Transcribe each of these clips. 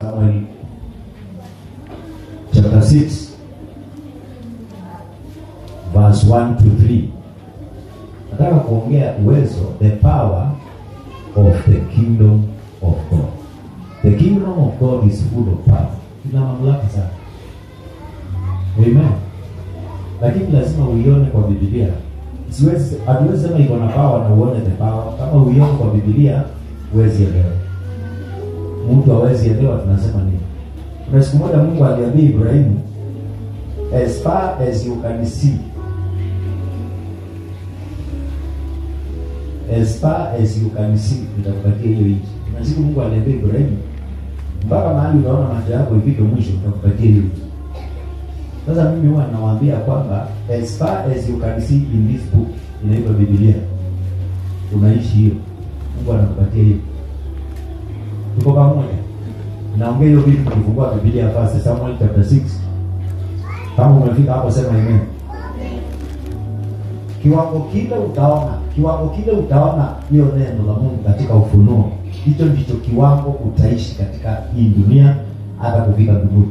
Samuel chapter 6 verse 1 to 3 nataka kuongea uwezo the power of the kingdom of god the kingdom of god is full of power ina mamlaka sana amen lakini lazima uione kwa bibilia siwezi hatuwezi sema iko na power na uone the power kama uione kwa bibilia huwezi elewa mtu hawezi elewa tunasema nini kuna siku moja mungu aliambia ibrahimu as far as you can see as far as you can see nitakupatia hiyo nchi na siku mungu aliambia ibrahimu mpaka mahali unaona macho yako ifike mwisho nitakupatia hiyo nchi sasa mimi huwa nawaambia kwamba as far as you can see in this book inaitwa bibilia unaishi hiyo mungu anakupatia hiyo tuko pamoja naongea hiyo vitu tukifungua bibilia first samuel chapter 6 kama umefika hapo sema amen kiwango kile utaona kiwango kile utaona hiyo neno la mungu katika ufunuo hicho ndicho kiwango utaishi katika hii dunia hata kufika mbinguni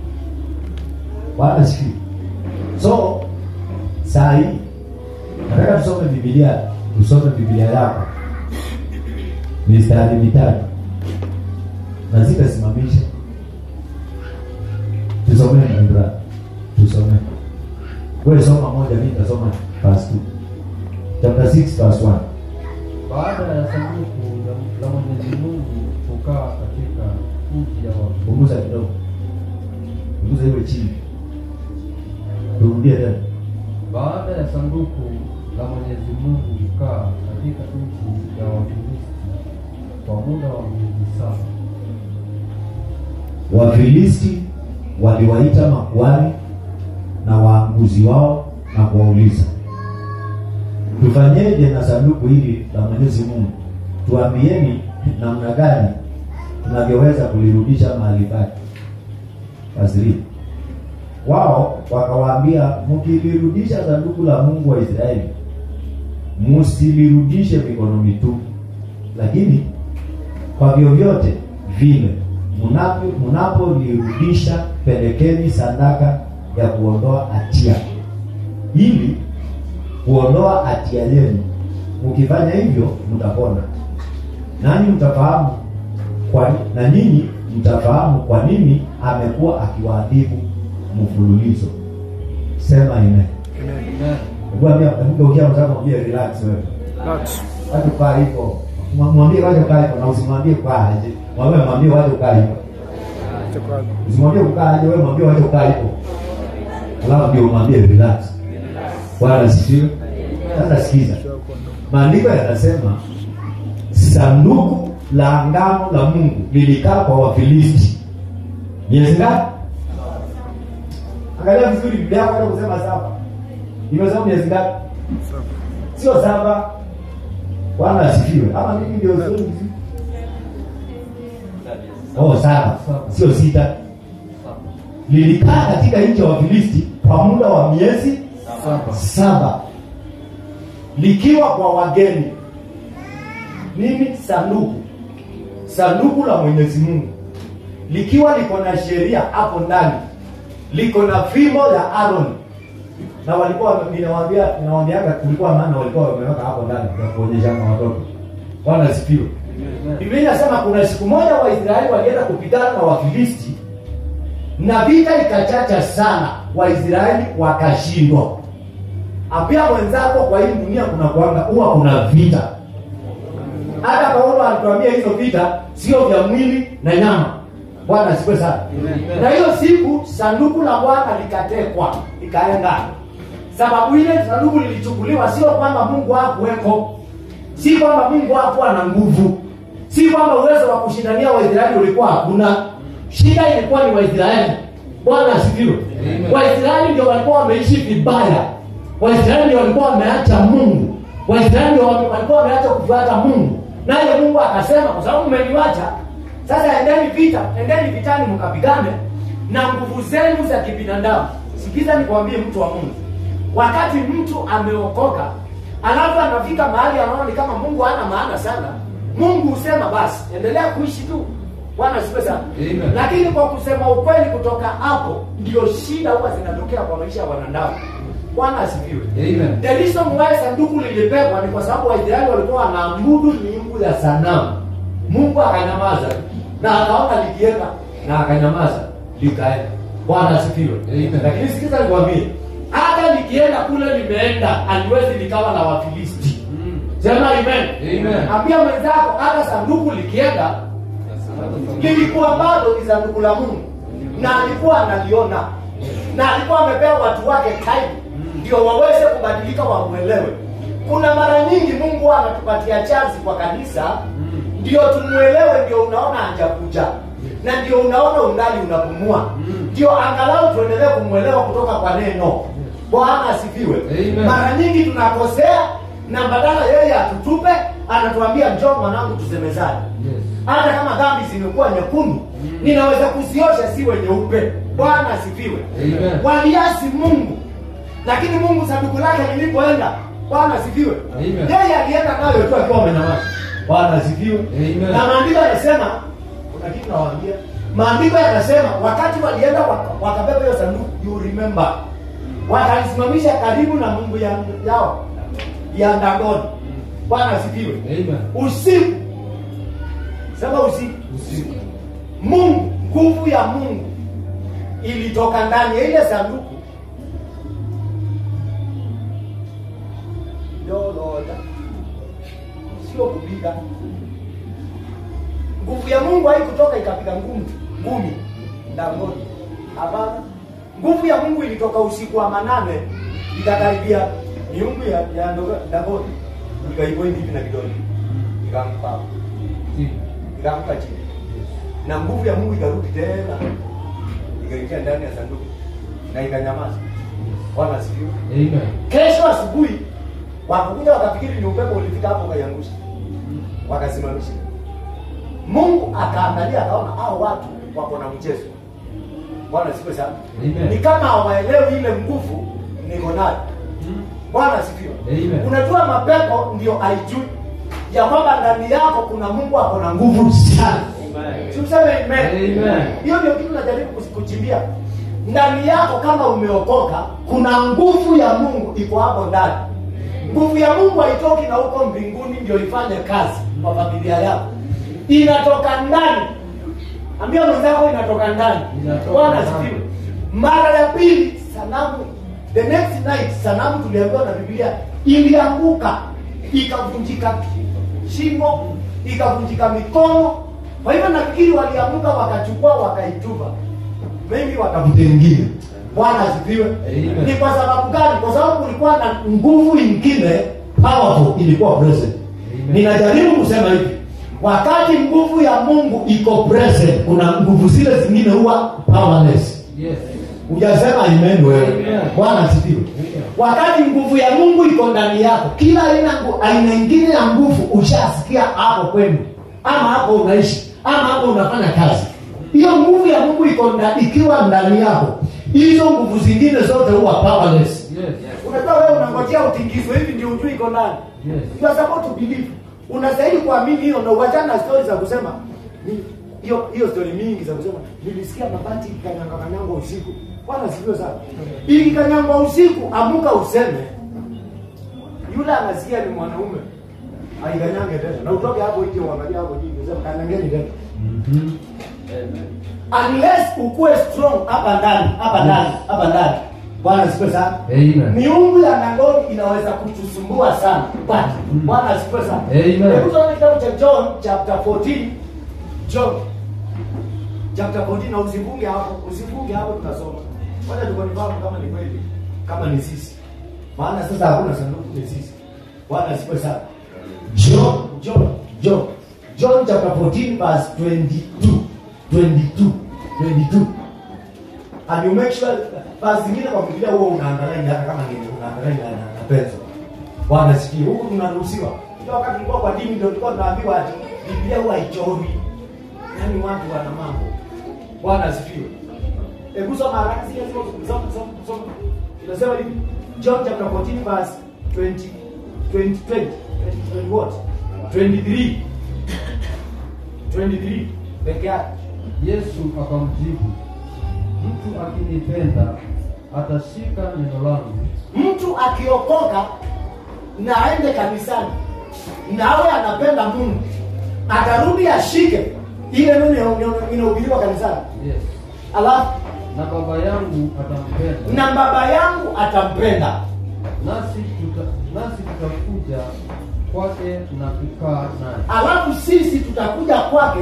wala sifi so saa hii nataka tusome bibilia tusome bibilia yako mistari mitatu na zitasimamisha tusomee mbra tusomee wewe soma moja mimi nitasoma verse 2 chapter 6 verse 1 Baada ya sanduku la- la Mwenyezi Mungu kukaa katika nchi ya watu, punguza kidogo punguza iwe chini turudie tena baada ya sanduku la Mwenyezi Mungu kukaa katika nchi ya Wafilisti kwa muda wa miezi saba, wafilisti waliwaita makuhani na waaguzi wao na kuwauliza tufanyeje na sanduku hili la mwenyezi mungu tuambieni namna gani tunavyoweza kulirudisha mahali pake Fasiri. wao wakawaambia mkilirudisha sanduku la mungu wa israeli msilirudishe mikono mitupu lakini kwa vyovyote vile mnapo- mnapolirudisha pelekeni sadaka ya kuondoa hatia ili kuondoa hatia yenu mkifanya hivyo mtapona nani mtafahamu kwa na nyinyi mtafahamu kwa nini amekuwa akiwaadhibu mfululizo sema amen Amen. Hebu ambia hebu geukia mzako mwambie relax wewe Relax. watu kaa hivyo Mwa- mwambie waje kaa hivyo na usimwambie kaa aje mwambie mwambie waje kaa hivyo Itakuwa- usimwambie kukaa aje wewe mwambie waje kaa hivyo alafu ndio umwambie relax bwana asifiwe sasa sikiza maandiko yanasema sanduku la ngano la mungu lilikaa kwa wafilisti miezi ngapi angalia vizuri biblia yako hata kusema saba imesema miezi ngapi sio saba bwana asifiwe ama mimi ndio sio vizuri oh saba sio sita Saba. lilikaa katika nchi ya wafilisti kwa muda wa miezi Saba. saba likiwa kwa wageni nini sanduku sanduku la mwenyezi mungu likiwa liko na sheria hapo ndani liko na fimbo ya aron na walikuwa ninawambia ninawambiaga kulikuwa maana walikuwa wameweka hapo ndani ya kuonyeshana watoto bwana sifiwe Amen. biblia inasema kuna siku moja waisraeli walienda kupigana na wafilisti na vita ikachacha sana waisraeli wakashindwa ambia mwenzako kwa hii dunia kuna kuanga huwa kuna vita hata paulo alituambia hizo vita sio vya mwili na nyama bwana sikwe sana Amen. na hiyo siku sanduku la bwana likatekwa likaenda sababu ile sanduku lilichukuliwa sio kwamba mungu hakuweko si kwamba mungu hakuwa na nguvu si kwamba uwezo wa kushindania waisraeli ulikuwa hakuna shida ilikuwa ni waisraeli bwana asifiwe Amen. waisraeli ndio walikuwa wameishi vibaya waisraeli ndio walikuwa wameacha mungu waisraeli ndio wame- walikuwa wameacha kufuata mungu naye mungu akasema kwa sababu mmeniwacha sasa endeni vita endeni vitani mkapigane na nguvu zenu za kibinadamu sikiza nikwambie mtu wa mungu wakati mtu ameokoka alafu anafika mahali anaona ni kama mungu hana maana sana mungu husema basi endelea kuishi tu bwana asifiwe sana Amen. lakini kwa kusema ukweli kutoka hapo ndio shida huwa zinatokea kwa maisha ya wanadamu bwana asifiwe Amen. the reason why sanduku lilibebwa ni kwa sababu waisraeli walikuwa wanaabudu miungu ya sanamu mungu akanyamaza na akaona likienda na akanyamaza likaenda bwana asifiwe Amen. lakini sikiza nikwambie hata likienda kule limeenda aliwezi likawa la wafilisti Mm. sema amen Amen. ambia mwenzako hata sanduku likienda lilikuwa bado ni sanduku la mungu na alikuwa analiona na alikuwa amepewa watu wake time ndio waweze kubadilika wamwelewe kuna mara nyingi mungu anatupatia chansi kwa kanisa ndio tumwelewe ndio unaona hajakuja na ndio unaona ungali unapumua ndio angalau tuendelee kumwelewa kutoka kwa neno bwana asifiwe Amen. mara nyingi tunakosea na badala yeye atutupe anatuambia njoo mwanangu tusemezane Yes. hata kama dhambi zimekuwa nyekundu ninaweza kuziosha siwe nyeupe bwana asifiwe Amen. waliasi mungu lakini mungu sanduku lake lilipoenda bwana asifiwe Amen. yeye alienda nayo tu akiwa amenyamaza bwana asifiwe Amen. na maandiko yanasema kuna kitu nawaambia maandiko yanasema wakati walienda waka- wakabeba hiyo sanduku you remember wakalisimamisha karibu na mungu ya, yao ya ndagoni bwana asifiwe Amen. usiku sema usiku Usiku. mungu nguvu ya mungu ilitoka ndani ya ile sanduku loloda sio kupiga nguvu ya mungu haikutoka ikapiga ngumi ngumi ndangoni hapana nguvu ya mungu ilitoka usiku wa manane ikakaribia miungu ya, ya Ndoga- ndangoni ikaipointi hivi na kidole ikampa hapo Chini. ikaanguka chini na nguvu ya mungu ikarudi tena ikaingia ndani ya sanduku na ikanyamaza bwana asifiwe Amen. kesho asubuhi wakakuja wakafikiri ni upepo ulifika hapo ukaiangusha wakasimamisha mungu akaangalia akaona hao watu wako na mchezo bwana asifiwe sana Amen. ni kama hawaelewi ile nguvu niko nayo Mm. bwana asifiwe Amen. unajua mapepo ndio aijui ya kwamba ndani yako kuna mungu ako na nguvu sana Si useme amen. Amen. hiyo ndio kitu najaribu kus- kuchimbia ndani yako kama umeokoka kuna nguvu ya mungu iko hapo ndani nguvu ya mungu haitoki na huko mbinguni ndio ifanye kazi kwa familia yako inatoka ndani ambia mwenzako inatoka ndani Inatoka bwana ndani. asifiwe mara ya pili sanamu the next night sanamu tuliambiwa na biblia ilianguka ikavunjika shingo ikavunjika mikono kwa hivyo nafikiri waliamuka wakachukua wakaitupa mengi wakamtengia bwana asifiwe Amen. ni kwa sababu gani kwa sababu kulikuwa na nguvu ingine powerful ilikuwa present Amen. ninajaribu kusema hivi wakati nguvu ya mungu iko present kuna nguvu zile zingine huwa powerless Yes. hujasema amen wewe Amen. bwana asifiwe Amen. wakati nguvu ya mungu iko ndani yako kila aina ngu- aina ingine ya nguvu ushasikia hapo kwenu ama hapo unaishi ama hapo unafanya kazi hiyo nguvu ya mungu iko nda, ikiwa ndani yako hizo nguvu zingine zote huwa powerless Yes. unajua wewe unangojea utingizwe hivi ndio ujui iko ndani Yes. you are supposed to believe unastahili kuamini hiyo na uachana na stori za kusema ni- hiyo hiyo stori mingi za kusema nilisikia mabati ikanyanga kanyanga usiku bwana sivyo sana ikikanyangwa usiku amuka useme yule anasikia ni mwanaume aikanyange tena na utoke hapo nje uangalia hapo juu useme kanyangeni tena Mhm. unless ukuwe strong hapa ndani hapa ndani hapa ndani bwana sipe sana Amen. miungu ya nangoni inaweza kutusumbua sana but bwana asifiwe sana Amen. hebu tuone kitabu cha john chapter 14 john chapter 14 na usifunge hapo usifunge hapo tutasoma wacha tukonifahamu kama ni kweli kama ni sisi maana sasa hakuna sanduku ni sisi bwana asifiwe sana john john john john chapter 14 verse 22 22 22 and you make sure basi zingine kwa Biblia huwa unaangalia hata kama ni unaangalia na, na penzo. Bwana sikie huku tunaruhusiwa. Ndio wakati tulikuwa kwa dini ndio tulikuwa tunaambiwa ati Biblia huwa haichori. Yaani watu wana mambo. Bwana asifiwe. Hebu soma haraka sio sio soma soma soma. Inasema hivi John chapter 14 verse 20 20 20 20 what? 23 23 peke yake Yesu akamjibu, mtu akinipenda atashika neno langu, mtu akiokoka na aende kanisani nawe anapenda mungu atarudi ashike ile neno ina- inahubiriwa kanisani yes, alafu na Baba yangu atampenda, na baba yangu atampenda nasi tuta, nasi tutakuja kwake na kukaa naye. alafu sisi tutakuja kwake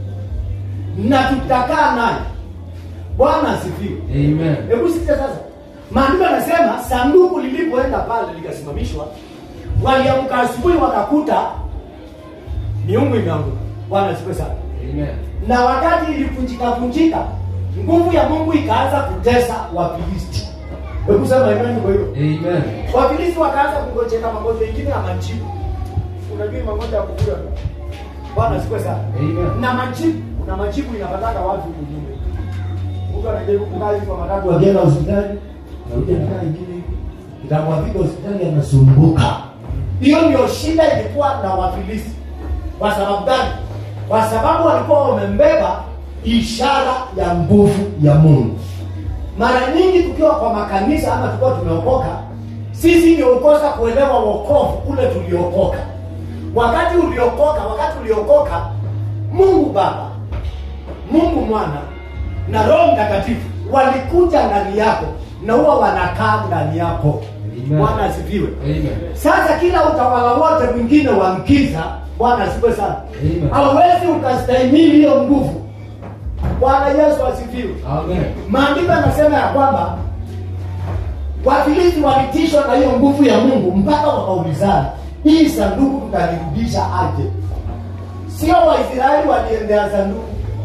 na tutakaa naye bwana asifiwe Amen. hebu sikia sasa maandiko yanasema sanduku lilipoenda pale likasimamishwa waliamka asubuhi wakakuta miungu imeanguka bwana asifiwe sana Amen. na wakati ilivunjika vunjika nguvu ya mungu ikaanza kutesa wafilisti hebu sema imani kwa hiyo Amen. wafilisti wakaanza kungojeka magonjwa ingine ya majibu unajua hii magonjwa ya kukula bwana asifiwe sana Amen. na majibu na majibu inapataka watu kujume mtu anajaribu kukaa hivi kwa matatu akienda hospitali nakuja nakaa ingine hivi itamwafika hospitali anasumbuka hiyo ndio shida ilikuwa na wafilisti kwa sababu gani kwa sababu walikuwa wamembeba ishara ya nguvu ya mungu mara nyingi tukiwa kwa makanisa ama tukiwa tumeokoka sisi ndio ukosa kuelewa wokovu ule tuliokoka wakati uliokoka wakati uliokoka mungu baba mungu mwana na roho mtakatifu walikuja ndani yako na huwa wanakaa ndani yako Amen. bwana asifiwe Amen. sasa kila utawala wote mwingine wa mkiza bwana asifiwe sana Amen. hauwezi ukastahimili hiyo nguvu bwana yesu asifiwe Amen. maandiko yanasema ya kwamba wafilisti walitishwa na hiyo nguvu ya mungu mpaka wakaulizana hii sanduku tutalirudisha aje sio waisraeli waliendea sanduku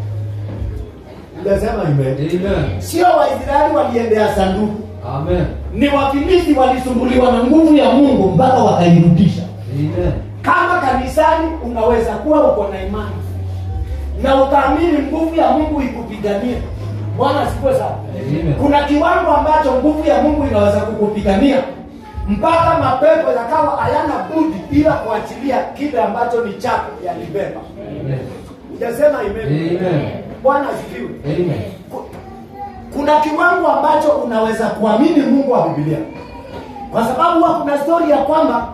unasema ime Amen. sio waisraeli waliendea sanduku Amen. ni wafilisti walisumbuliwa na nguvu ya mungu mpaka wakairudisha Amen. kama kanisani unaweza kuwa uko na imani na ukaamini nguvu ya mungu ikupiganie bwana asifiwe sana Amen. kuna kiwango ambacho nguvu ya mungu inaweza kukupigania mpaka mapepo yakawa hayana budi ila kuachilia kile ambacho ni chako yalibeba Amen. ujasema amen Amen. bwana asifiwe Amen. Ku- kuna kiwango ambacho unaweza kuamini mungu wa bibilia kwa sababu huwa kuna stori ya kwamba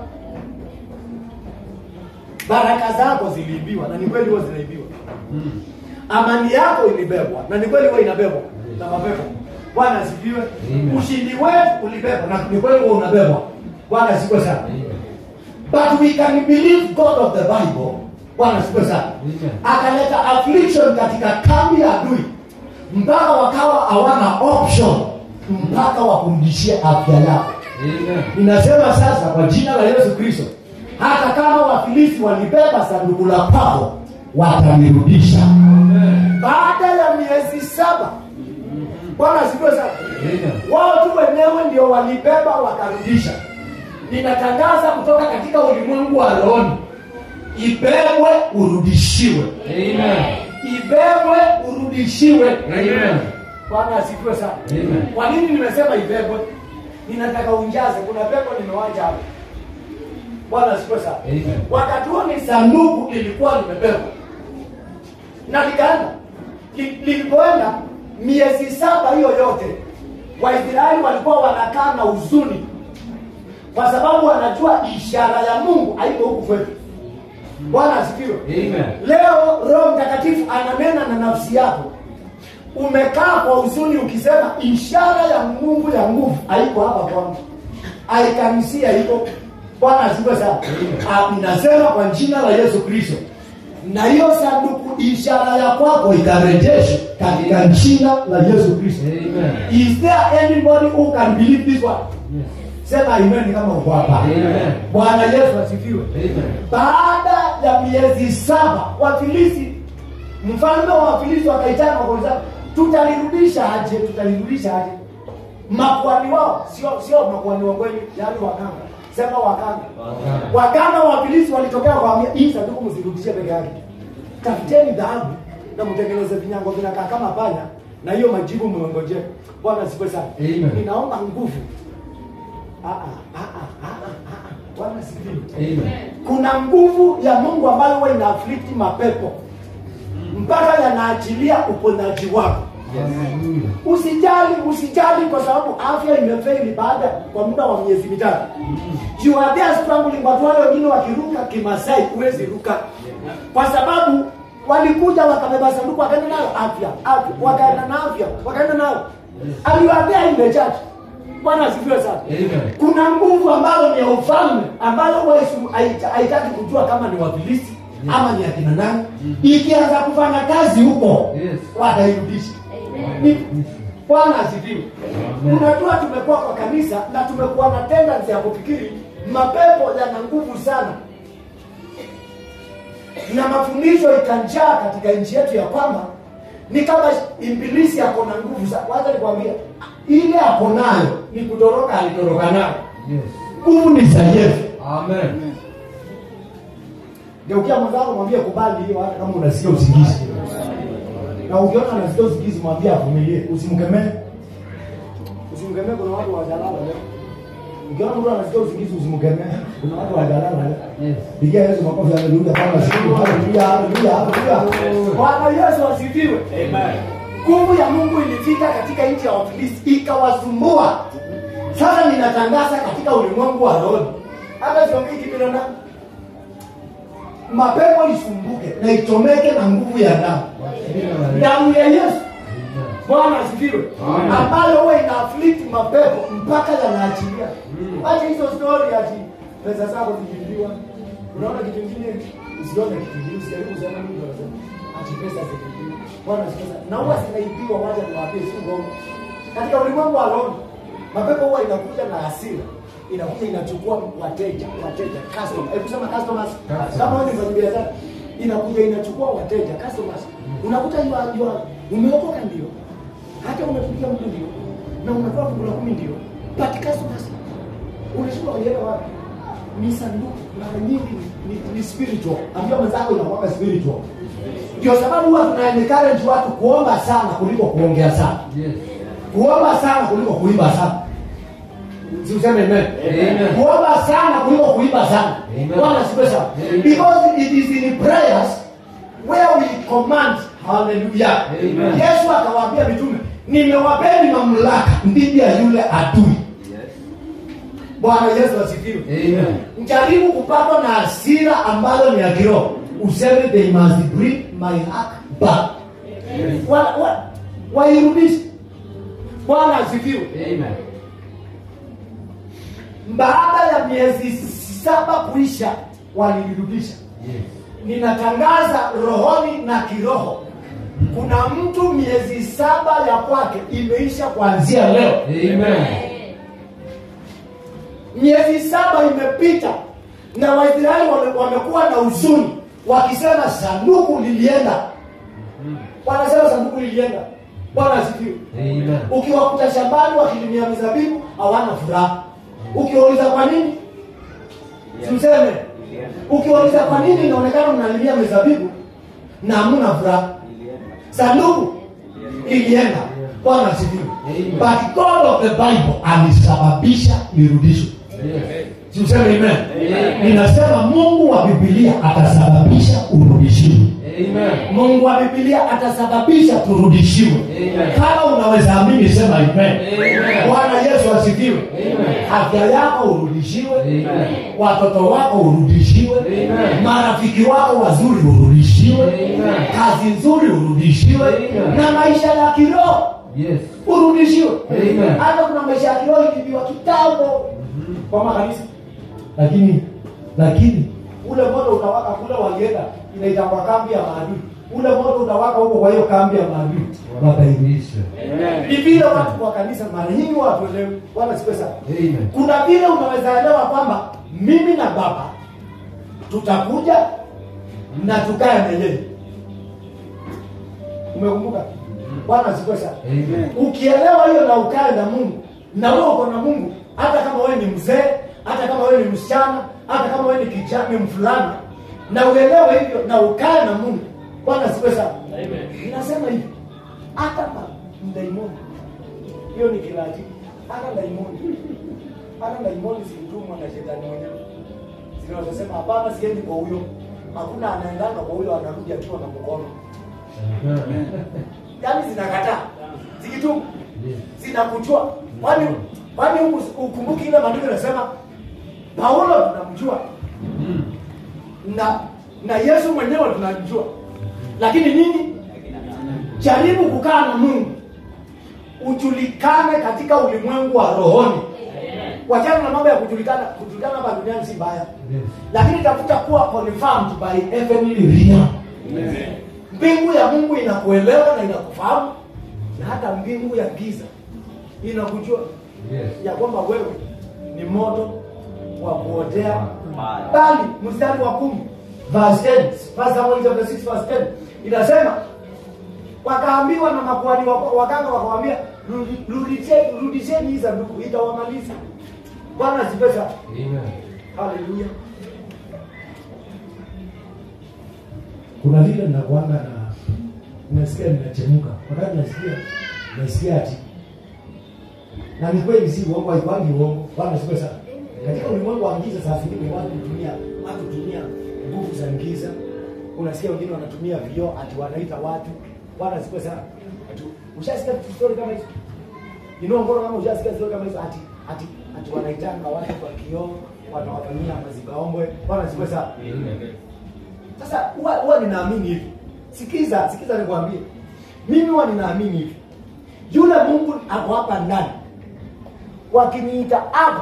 baraka zako ziliibiwa na ni kweli huwa zinaibiwa Mm. amani yako ilibebwa na ni kweli huwa inabebwa na mapepo bwana asifiwe Amen. ushindi wetu ulibebwa na ni kweli huwa unabebwa bwana asifiwe sana Amen. but we can believe god of the bible bwana asifiwe sana Amen. akaleta affliction katika kambi ya adui mpaka wakawa hawana option mpaka wakurudishie afya yako Amen. ninasema sasa kwa jina la yesu kristo hata kama wafilisti walibeba sanduku la kwako watalirudisha Amen. baada ya miezi saba bwana asifiwe sana Amen. wao tu wenyewe ndio walibeba wakarudisha ninatangaza kutoka katika ulimwengu wa rohoni ibebwe urudishiwe Amen. ibebwe urudishiwe Amen. bwana asifiwe sana Amen. kwa nini nimesema ibebwe ninataka unjaze kuna pepo nimewacha hapo bwana asifiwe sana Amen. wakati huo ni sanduku lilikuwa limebebwa na likaenda Li- lilipoenda miezi saba hiyo yote waisraeli walikuwa wanakaa na huzuni kwa sababu wanajua ishara ya mungu haiko huku kwetu bwana asifiwe Amen. leo roho mtakatifu ananena na nafsi yako umekaa kwa huzuni ukisema ishara ya mungu ya nguvu haiko hapa kwangu aikanisia iko bwana asifiwe sana Ah, ninasema kwa jina la yesu kristo na hiyo sanduku ishara ya kwako ikarejeshwa katika jina la yesu kristo Amen. is there anybody who can believe this one Yes. sema amen kama uko hapa Amen. bwana yesu asifiwe Amen. baada ya miezi saba wafilisi mfalme wa wafilisi wakaitana wakauliza tutalirudisha aje tutalirudisha aje makwani wao sio sio makwani wa kweli yaani waganga sema waganga Waganga. waganga wa wafilisi walitokea wakawambia hii sanduku msirudishie peke yake tafuteni dhahabu na mtengeneze vinyango vinakaa kama panya na hiyo majibu mmengojea bwana sipe sana Amen. ninaomba nguvu Ah, ah, ah, ah, ah, ah, ah. bwana sifiwe Amen. kuna nguvu ya mungu ambayo huwa ina afflict mapepo mpaka yanaachilia uponyaji wako Hallelujah. usijali usijali kwa sababu afya imefeli baada kwa muda wa miezi mitatu you are there struggling watu wale wengine wakiruka kimasai huwezi ruka kwa sababu walikuja wakabeba sanduku wakaenda nayo afya afya wakaenda na afya wakaenda nayo aliwaambia ile church bwana asifiwe sana Amen. kuna nguvu ambayo ni ya ufalme ambayo wewe haita- haitaki kujua kama ni wafilisti ama ni akina nani ikianza kufanya kazi huko Yes. watairudisha Ni- bwana asifiwe Amen. unajua tumekuwa kwa kanisa na tumekuwa na tendency ya kufikiri mapepo yana nguvu sana na mafundisho ikanjaa katika nchi yetu ya kwamba ni kama ibilisi ako na nguvu sana wacha nikwambia ile ako nayo ni kutoroka alitoroka nayo Yes. nguvu ni za yesu Amen. geukia mwenzako mwambie kubali hiyo hata kama unasikia usingizi na ukiona anasikia usingizi mwambie avumilie usimkemee usimkemee kuna watu wajalala leo ukiona mtu anasikia usingizi usimkemee kuna watu wajalala leo Yes. pigia yesu makofi haleluya kama siku haleluya haleluya haleluya bwana yesu asifiwe nguvu ya mungu ilifika katika nchi ya wafilisti ikawasumbua sasa ninatangaza katika ulimwengu wa roho hata siongei kibinadamu mapepo isumbuke na ichomeke na nguvu ya damu Jina la Yesu. damu ya yesu Amen. bwana asifiwe Amen. ambayo huwa ina afflict mapepo mpaka yanaachilia Mm. acha hizo story ati pesa zako zikiibiwa unaona kitu kingine usione kitu kingine usijaribu kusema mtu anasema ati pesa zikiibiwa bwana asifiwe na huwa zinaibiwa wacha niwaambie si uongo katika ulimwengu wa roho mapepo huwa inakuja na hasira inakuja inachukua wateja wateja customer hebu sema customers Customers. kama wewe ni mfanyabiashara inakuja inachukua wateja customers unakuta yua yua umeokoka ndio hata umepigia mtu ndio na unatoa fungu la kumi ndio but customers unashindwa kuelewa wapi ni sanduku mara nyingi ni, ni, ni spiritual ambia mwenzako inakuwa spiritual ndio sababu huwa tuna encourage watu kuomba sana kuliko kuongea sana Yes. kuomba sana kuliko kuimba sana si useme amen Amen. kuomba sana kuliko kuimba sana Amen. bwana sipe sana Amen. because it is in prayers where we command hallelujah Amen. yesu akawaambia mitume nimewapeni mamlaka dhidi ya yule adui bwana yesu asifiwe Amen. mjaribu kupatwa na hasira ambayo ni ya kiroho useme they must bring my heart back wa, wa, wairudishe bwana asifiwe Amen. baada ya miezi saba kuisha walilirudisha Yes. ninatangaza rohoni na kiroho kuna mtu miezi saba ya kwake imeisha kuanzia leo Amen. miezi saba imepita na waisraeli wame- wamekuwa na huzuni wakisema sanduku lilienda wanasema sanduku lilienda bwana asifiwe Amen. ukiwakuta shambani wakilimia mizabibu hawana furaha ukiwauliza kwa nini simseme ukiwauliza kwa nini inaonekana mnalimia mizabibu na hamuna furaha sanduku ilienda bwana asifiwe Amen. but god of the bible alisababisha lirudishwe Yes. simseme amen Amen. ninasema mungu wa bibilia atasababisha urudishiwe Amen. mungu wa bibilia atasababisha turudishiwe Amen. kama unaweza amini sema amen Amen. bwana yesu asifiwe Amen. afya yako urudishiwe Amen. watoto wako urudishiwe Amen. marafiki wako wazuri urudishiwe Amen. kazi nzuri urudishiwe Amen. na maisha ya kiroho Yes. urudishiwe Amen. hata kuna maisha ya kiroho ilibiwa kitambo kwa makanisa lakini lakini ule moto utawaka kule walienda inaitangwa kambi ya maadui ule moto utawaka huko kwa hiyo kambi ya maadui watairudisha Amen. ni vile watu kwa kanisa mara nyingi watu elewe wala sipe sana Amen. kuna vile unaweza elewa kwamba mimi na baba tutakuja na tukae milele umekumbuka bwana sipe sana Amen. ukielewa hiyo na ukae na mungu na wewe uko na mungu hata kama wewe ni mzee hata kama wewe ni msichana hata kama wewe ni kijana ni mfulana na uelewe hivyo na ukae na mungu bwana sipe sana inasema hivi hata ma- mdaimoni hiyo ni kilaji hata daimoni hata daimoni zilitumwa na shetani mwenyewe zinazosema hapana siendi kwa huyo hakuna anaendanga kwa huyo anarudi akiwa na mkono yaani zinakataa zikitubu Yes. zinakuchua kwani kwani huku- ukumbuki ile maandiko inasema paulo tunamjua Mm. na na yesu mwenyewe tunamjua lakini nini jaribu kukaa na mungu ujulikane katika ulimwengu wa rohoni wachana na mambo ya kujulikana kujulikana hapa duniani si mbaya Yes. lakini tafuta kuwa confirmed by heavenly realm mbingu ya mungu inakuelewa na inakufahamu na hata mbingu ya giza inakujua Yes. ya kwamba wewe ni moto wa kuotea bali mstari wa kumi verse 10 First Samuel chapter 6 verse 10 inasema wakaambiwa na makuhani wa- waganga wakawambia "Rudi- rudishe- rudisheni hii sanduku itawamaliza bwana asifiwe sana Amen. haleluya kuna vile nakuanga na nasikia ninachemuka wakati nasikia nasikia ati na ni kweli si uongo haikwangi uongo bwana siku sana katika ulimwengu wa giza saa zingine watu hutumia watu hutumia nguvu za giza unasikia wengine wanatumia vioo ati wanaita watu bwana siku sana ati ushasikia story kama hizo you know mbona kama ushasikia story kama hizo ati ati ati wanaitanga watu kwa kioo wanawafanyia mazikaombwe bwana siku sana Amen. sasa huwa huwa ninaamini hivi sikiza sikiza nikwambie mimi huwa ninaamini hivi yule mungu ako hapa ndani wakiniita hapa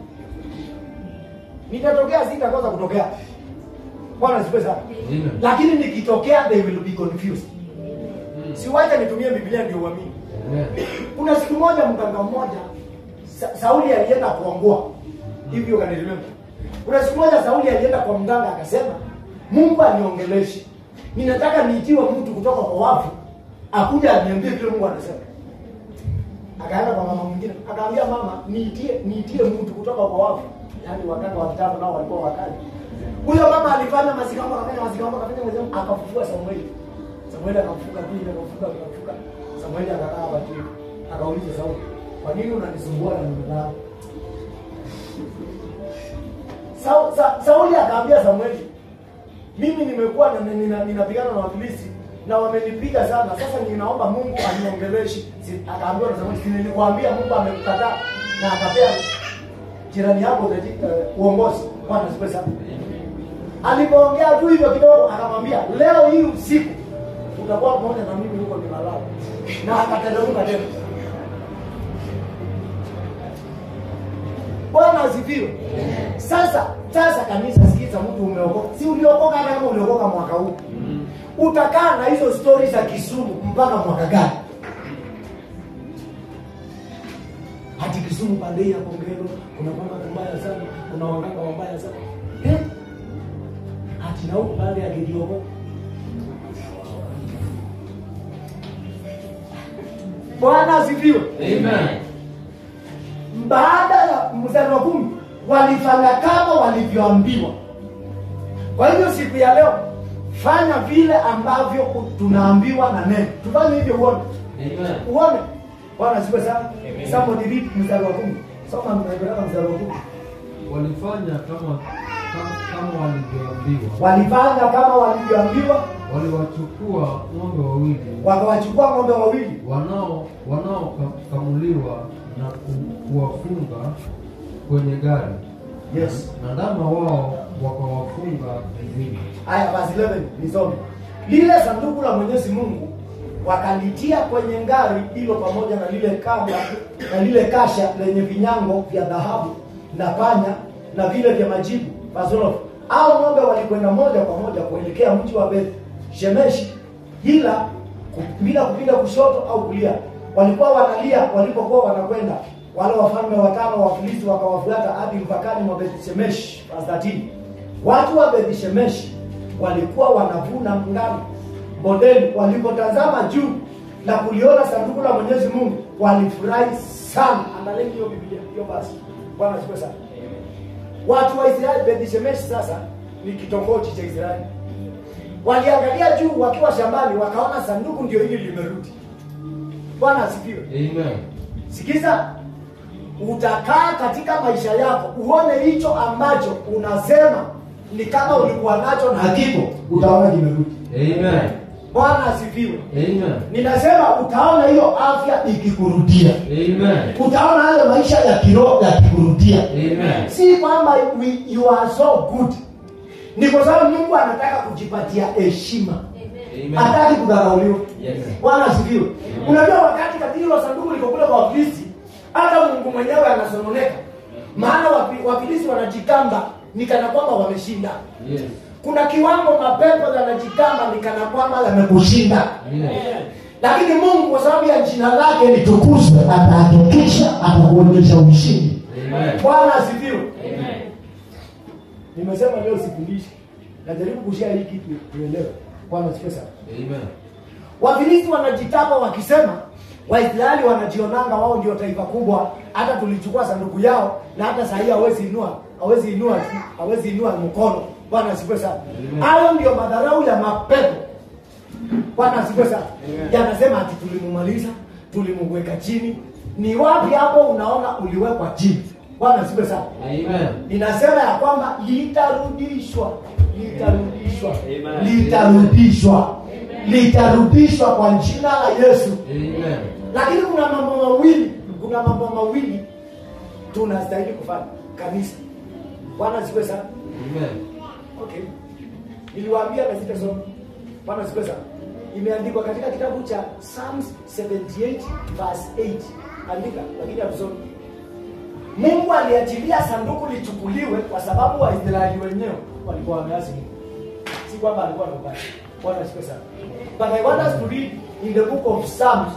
nitatokea sitakosa kutokea bwana sipe sana Amen. lakini nikitokea they will be confused siwacha nitumie biblia ndio uamini Amen. kuna siku moja mganga mmoja Sa Sauli alienda kuangua hivi ukanirememba. Kuna siku moja Sauli alienda kwa mganga akasema, Mungu aniongeleshe, ninataka niitiwe mtu kutoka kwa wafu akuja aniambie kile Mungu anasema. Akaenda kwa mama mwingine akaambia mama, niitie niitie mtu kutoka kwa wafu. Yaani waganga wa kitambo nao walikuwa wakali. Huyo mama alifanya mazikambo, akafanya mazikambo, akafanya mazikambo, akafufua Samueli. Samueli akamfuka tu ile akafuka akafuka. Samueli akakaa hapa tu. Akauliza Sauli, kwa nini unanisumbua na mume wangu? Sa, sa, Sauli akaambia Samueli, mimi nimekuwa na- nina- ninapigana na Wafilisti na wamenipiga sana. Sasa ninaomba Mungu aniongeleshe. Si- Akaambiwa na Samueli, si nilikwambia Mungu amekukataa na akapea jirani yako uh, uongozi. Bwana sipe sana. Alipoongea tu hivyo kidogo, akamwambia leo hii usiku utakuwa pamoja na mimi huko ninalala, na akateremka tena. Bwana asifiwe. Sasa sasa kanisa, sikiza, mtu umeokoka, si uliokoka? Hata kama uliokoka mwaka huu, utakaa na hizo stori za Kisumu mpaka mwaka gani? Hati Kisumu pande hii ya Kongelo kuna mama mbaya sana, kuna waganga wabaya sana eh? Hati na huku pande ya Gidiogo Bwana asifiwe. Amen. baada ya mstari wa kumi walifanya kama walivyoambiwa. Kwa hivyo siku ya leo fanya vile ambavyo tunaambiwa na neno. Tufanye hivyo uone, Amen. uone. Bwana siku sana. Somebody read mstari wa kumi. Soma mnaipeleka mstari wa kumi. Walifanya kama kama, kama walivyoambiwa. Walifanya kama walivyoambiwa, Waliwachukua ng'ombe wawili wakawachukua ng'ombe wawili wanao wanaokamuliwa na ku- kuwafunga kwenye gari Yes. na ndama wao wakawafunga vizini. Haya basi 11 nisome. Lile sanduku la Mwenyezi Mungu wakalitia kwenye ngari hilo pamoja na lile kanga na lile kasha lenye vinyango vya dhahabu na panya na vile vya majibu. Pastor, au ng'ombe walikwenda moja kwa moja kuelekea mji wa Beth Shemeshi ila ku- bila kupiga kushoto au kulia. Walikuwa wanalia walipokuwa wanakwenda. Wale wafalme watano wa Filisti wakawafuata hadi mpakani mwa Beth Shemeshi. Verse 13. Watu wa Beth Shemeshi walikuwa wanavuna ngano bondeni. Walipotazama juu na kuliona sanduku la Mwenyezi Mungu, walifurahi sana. Angalieni hiyo Biblia hiyo basi. Bwana asifiwe sana. Watu wa Israeli, Beth Shemeshi sasa ni kitongoji cha Israeli. Waliangalia juu wakiwa shambani, wakaona sanduku ndio hili limerudi. Bwana asifiwe. Amen. Sikiza, utakaa katika maisha yako uone hicho ambacho unasema ni kama ulikuwa nacho na hakipo, utaona kimerudi. Amen. bwana asifiwe Amen. ninasema utaona hiyo afya ikikurudia Amen. utaona hayo maisha ya kiroho yakikurudia Amen. si kwamba we- you are so good ni kwa sababu mungu anataka kujipatia heshima Amen. hataki kudharauliwa Yes. bwana asifiwe unajua wakati katika hilo sanduku liko kule kwa wafilisti hata mungu mwenyewe anasononeka maana wafi- wafilisti wanajikamba ni kana kwamba wameshinda Yes. kuna kiwango mapepo yanajikamba ni kana kwamba yamekushinda Yes. lakini mungu kwa sababu ya jina lake litukuzwe atahakikisha atakuonyesha ushindi Amen. bwana asifiwe Amen. nimesema leo sifundishi najaribu kushia hii kitu tuelewe bwana asifiwe sana Amen. wafilisti wanajitapa wakisema waisraeli wanajionanga wao ndio taifa kubwa hata tulichukua sanduku yao na hata sahii hawezi inua hawezi inua hawezi inua mkono bwana asifiwe sana Amen. hayo ndio madharau ya mapepo bwana asifiwe sana yanasema ati tulimumaliza tulimweka chini ni wapi hapo unaona uliwekwa chini bwana asifiwe sana Amen. inasema ya kwamba litarudishwa litarudishwa Amen. litarudishwa litarudishwa kwa jina la yesu Amen. lakini kuna mambo mawili kuna mambo mawili tunastahili kufanya kanisa bwana siwe sana Amen. okay niliwaambia na sitasoma bwana siwe sana imeandikwa katika kitabu cha psalms 78 verse 8 andika lakini hatusomi mungu aliachilia sanduku lichukuliwe kwa sababu waisraeli wenyewe walikuwa wameasi mungu si kwamba alikuwa anafanya bwana siwe sana but i want us to read in the book of psalms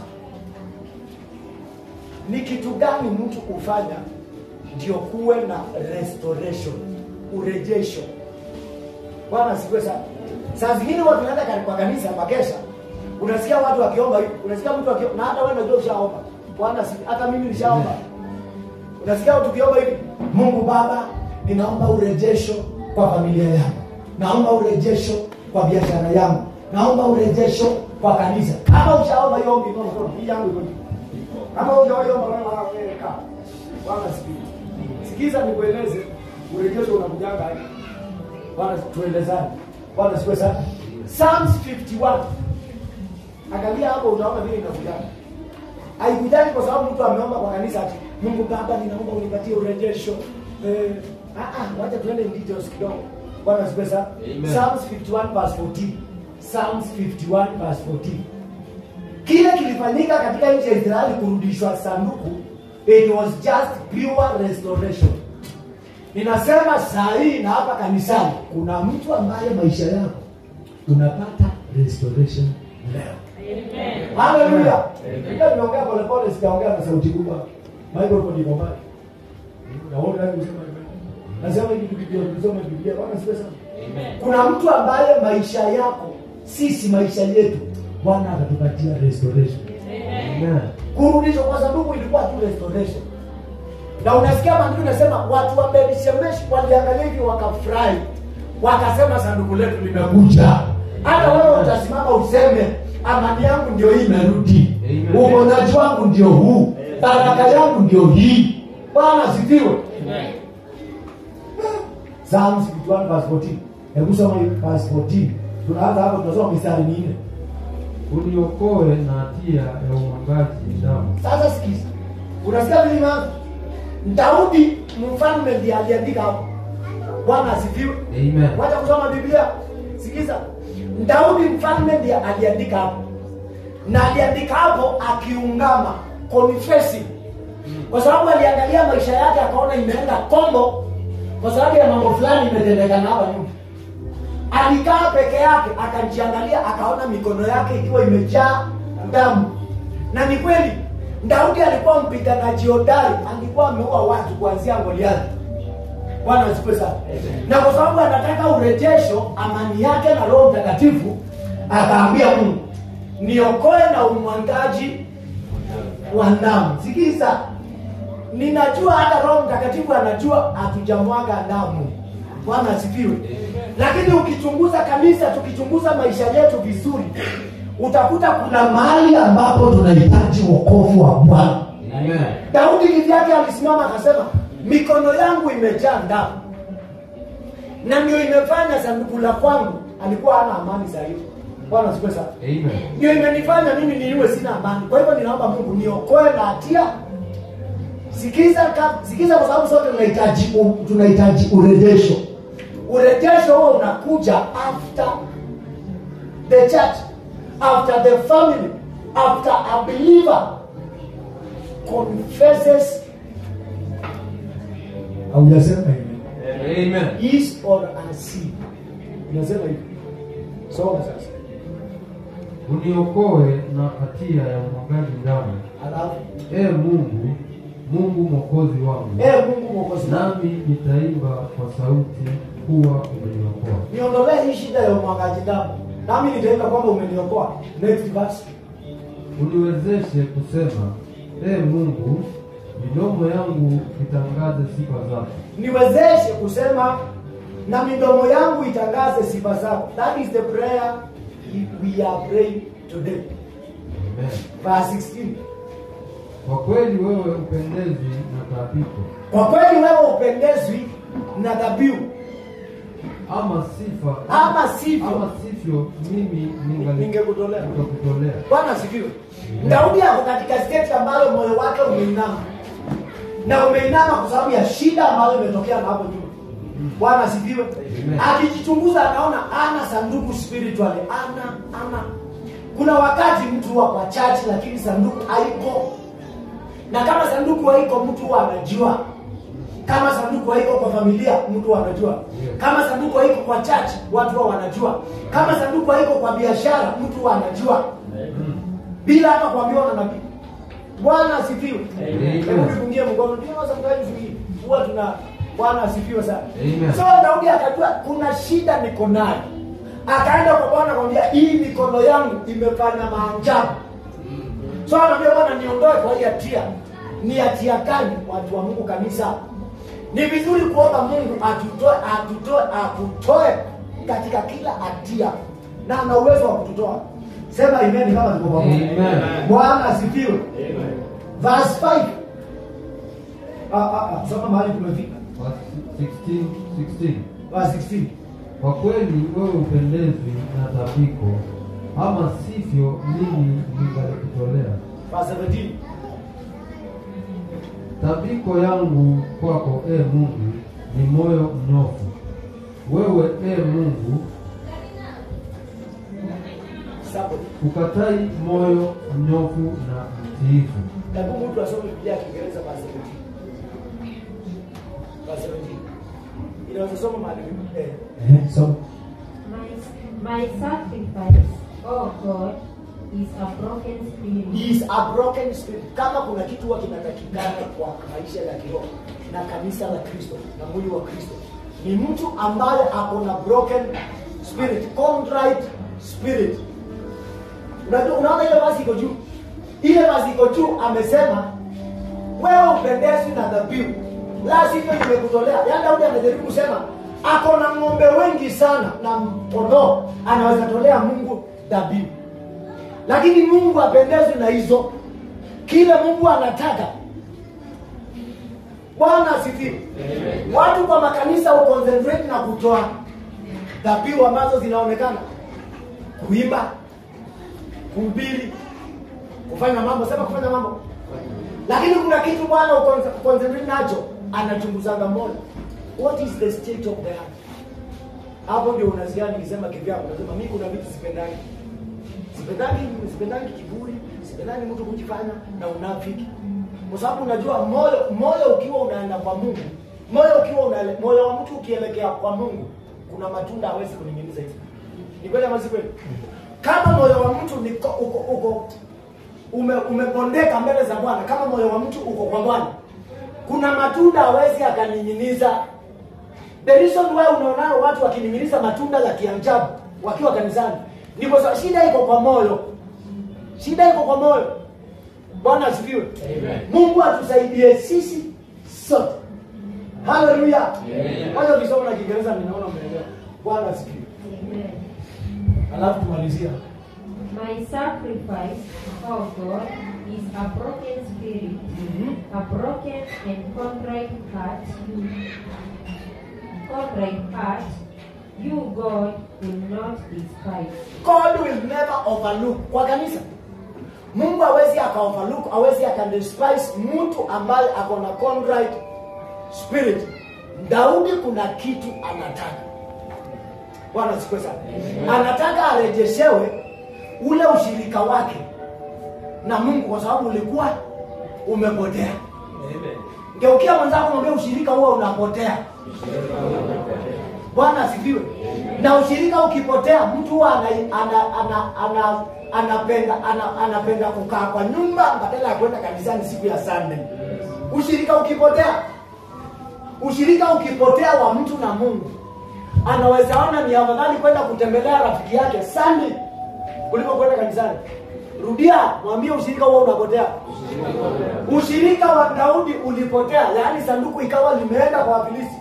ni kitu gani mtu hufanya ndio kuwe na restoration urejesho bwana sikue sana saa zingine watu naenda kani- kwa kanisa makesha unasikia watu wakiomba hivi unasikia mtu akiomba na hata wewe unajua ushaomba bwana si- hata mimi nishaomba unasikia watu tukiomba hivi mungu baba ninaomba urejesho kwa familia yangu naomba urejesho kwa biashara yangu naomba urejesho kwa kanisa kama ushaomba hiyo ombi iko mkono hii yangu iko juu kama hujawahiomba wewe kaa bwana sikiza sikiza nikueleze urejesho unakujanga aje bwana tuelezane bwana siwe sana psalms 51 angalia hapo unaona vile inakujanga haikujani kwa sababu mtu ameomba kwa kanisa ati mungu baba ninaomba unipatie urejesho eh, ah, ah, wacha tuende in details kidogo bwana siwe sana Amen. psalms 51 verse 14 psalms 51 verse 14 kile kilifanyika katika nchi ya israeli kurudishwa sanduku it was just pure restoration ninasema saa hii na hapa kanisani kuna mtu ambaye maisha yako unapata restoration leo haleluya ila nimeongea polepole sijaongea na sauti kubwa microphone iko mbali naona nani kusema amen. nasema hivi tukijua tusome biblia bwana siwe sana Amen. kuna mtu ambaye maisha yako sisi maisha yetu bwana atatupatia restoration Amen. kurudishwa kwa sanduku ilikuwa tu restoration na unasikia maandiko inasema watu wa berishemeshi waliangalia hivi wakafurahi wakasema sanduku letu limekuja hata wewe utasimama useme amani yangu ndio hii imerudi Amen. uponyaji wangu ndio huu baraka yangu ndio hii bwana asifiwe Psalms 51 verse 14 hebu soma hiyo verse 14 tunaanza hapo tunasoma mistari minne Uniokoe na hatia ya umwagaji damu. sasa sikiza unasikia vile imeanza daudi mfalme ndiye aliandika hapo bwana asifiwe Amen. wacha kusoma biblia sikiza daudi mfalme ndiye aliandika hapo na aliandika hapo akiungama confessing kwa sababu aliangalia maisha yake akaona imeenda kombo kwa sababu ya mambo fulani imetendekana hapa nyuma alikaa peke yake akajiangalia akaona mikono yake ikiwa imejaa damu na ni kweli daudi alikuwa mpiganaji hodari alikuwa ameua watu kuanzia goliathi bwana asifiwe sana na kwa sababu anataka urejesho amani yake na roho mtakatifu akaambia mungu niokoe na umwangaji wa damu sikiza ninajua hata roho mtakatifu anajua hatujamwaga damu bwana asifiwe lakini ukichunguza kanisa tukichunguza maisha yetu vizuri utakuta kuna mahali ambapo tunahitaji wokovu wa bwana Amen. daudi kivyake alisimama akasema mikono yangu imejaa damu na ndio imefanya sanduku la kwangu alikuwa hana amani za hiyo bwana siku sana Amen. ndio imenifanya mimi niiwe sina amani kwa hivyo ninaomba mungu niokoe na hatia sikiza ka, sikiza kwa sababu sote tunahitaji u- tunahitaji urejesho urejesho huo unakuja after the church after the family after a believer confesses haujasema hivi Amen. is or a sin unasema hivi soma sasa Uniokoe na hatia ya umwagaji damu. alafu Ee Mungu, Mungu mwokozi wangu. ee mungu mwokozi wangu Nami nitaimba kwa sauti kuwa umeniokoa. niondolee hii shida ya umwagaji damu nami nitaimba kwamba umeniokoa next verse Uniwezeshe kusema, Ee Mungu, midomo yangu itangaze sifa zako. niwezeshe kusema na midomo yangu itangaze sifa zako that is the prayer we are praying today Amen. verse 16 Kwa kweli wewe upendezi na taabiko, kwa kweli wewe upendezwi na dhabihu ama sifa Ama sivyo. ama sivyo mimi ningali- Ningekutolea. nitakutolea. bwana asifiwe daudi ako katika state ambayo moyo wake umeinama na umeinama kwa sababu ya shida ambayo imetokea na hapo nyuma bwana asifiwe Amen. akijichunguza anaona ana sanduku spiritually ana ana kuna wakati mtu huwa kwa chachi lakini sanduku haiko na kama sanduku haiko mtu huwa anajua kama sanduku haiko kwa familia mtu huwa anajua kama sanduku haiko kwa church watu huwa wanajua kama sanduku haiko kwa biashara mtu huwa anajua bila hata kuambiwa na nabii bwana asifiwe Amen. hebu tufungie mkono ndio sometimes we huwa tuna bwana asifiwe sana Amen. so daudi akajua kuna shida niko nayo akaenda kwa bwana akamwambia hii mikono yangu imefanya maajabu so anaambia bwana niondoe kwa hii hatia ni hatia gani watu wa mungu kanisa ni vizuri kuomba mungu atutoe atutoe akutoe katika kila hatia na ana uwezo wa kututoa sema imeni kama tuko pamoja Amen. bwana asifiwe verse 5 ah, ah, ah, soma mahali tumefika Verse 16, 16. verse 16 Kwa kweli wewe upendezwi na tabiko, ama sivyo mimi ningalikutolea. verse 17 Tabiko yangu kwako, e Mungu, ni moyo mnofu. Wewe e Mungu, somebody ukatai moyo mnyofu na mtiifu. hebu mtu asome biblia ya kiingereza verse 17 verse 17 inaweza soma mahali eh Eh, so My, my sacrifice, oh God, is a broken spirit. is a broken spirit kama kuna kitu huwa kinatakikana kwa maisha ya kiroho na kanisa la kristo na mwili wa kristo ni mtu ambaye ako na broken spirit contrite spirit unajua unaona ile basi iko juu ile basi iko juu amesema wewe upendezwi na dhabihu la sivyo nimekutolea yaani daudi anajaribu kusema ako na ng'ombe wengi sana na kondoo anaweza tolea mungu dhabihu lakini mungu apendezwi na hizo kile mungu anataka bwana asifiwe watu kwa makanisa uconcentrate na kutoa dhabihu ambazo zinaonekana kuimba kuhubiri kufanya mambo sema kufanya mambo lakini kuna kitu bwana uconcentrate nacho anachunguzanga moyo what is the state of the heart hapo ndio unasikia nikisema kivyako unasema mi kuna vitu sipendangi sipendangi sipendangi kiburi sipendangi mtu kujifanya na unafiki kwa sababu unajua moyo moyo ukiwa unaenda kwa mungu moyo ukiwa unaele, moyo wa mtu ukielekea kwa mungu kuna matunda hawezi kuning'iniza hivi ni kweli ama si kweli kama moyo wa mtu niko, uko, uko ume, umepondeka mbele za bwana kama moyo wa mtu uko kwa bwana kuna matunda hawezi akaning'iniza the reason why unaona watu wakining'iniza matunda ya kiajabu wakiwa kanisani ni kwa sababu shida iko kwa moyo shida iko kwa moyo bwana asifiwe mungu atusaidie sisi sote haleluya moja ukisoma na kiingereza ninaona umeelewa bwana asifiwe Amen. alafu tumalizia My sacrifice, oh God, is a broken spirit, a broken and contrite heart. Contrite heart, you, God, will not despise. God will never overlook kwa kanisa. Mungu hawezi aka overlook, hawezi aka despise mtu ambaye ako na contrite spirit. Daudi kuna kitu anataka. Bwana asifiwe sana. Anataka arejeshewe ule ushirika wake na Mungu kwa sababu ulikuwa umepotea. Geukia mwenzako mwambie ushirika huo unapotea. Bwana asifiwe. Na ushirika ukipotea, mtu huwa ana, ana, ana, ana, anapenda ana, anapenda kukaa kwa nyumba badala ya kwenda kanisani siku ya Sunday. Ushirika ukipotea, ushirika ukipotea wa mtu na Mungu, anaweza ona ni afadhali kwenda kutembelea rafiki yake Sunday kuliko kwenda kanisani. Rudia, mwambie ushirika huo unapotea. Ushirika wa Daudi ulipotea, yaani sanduku ikawa limeenda kwa Wafilisti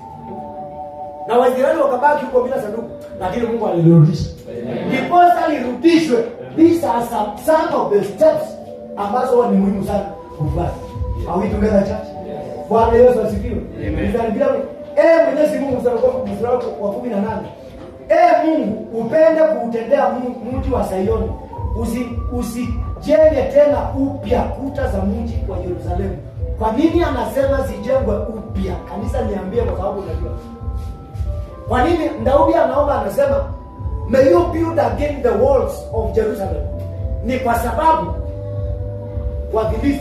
na Waisraeli wakabaki huko bila sanduku, lakini Mungu alilirudisha. Ndiposa lirudishwe. These are some, some of the steps ambazo huwa ni muhimu sana kufuata. Are we together church? Bwana Yesu asifiwe. Nikaribia eh Mwenyezi Mungu mstari wa mstari wa 18. Eh Mungu upende kuutendea mu- mji wa Sayoni. Usi usijenge tena upya kuta za mji wa Yerusalemu. Kwa nini anasema zijengwe upya? Kanisa niambie kwa sababu unajua. Kwa nini Daudi anaomba anasema may you build again the walls of Jerusalem? Ni kwa sababu Wafilisti,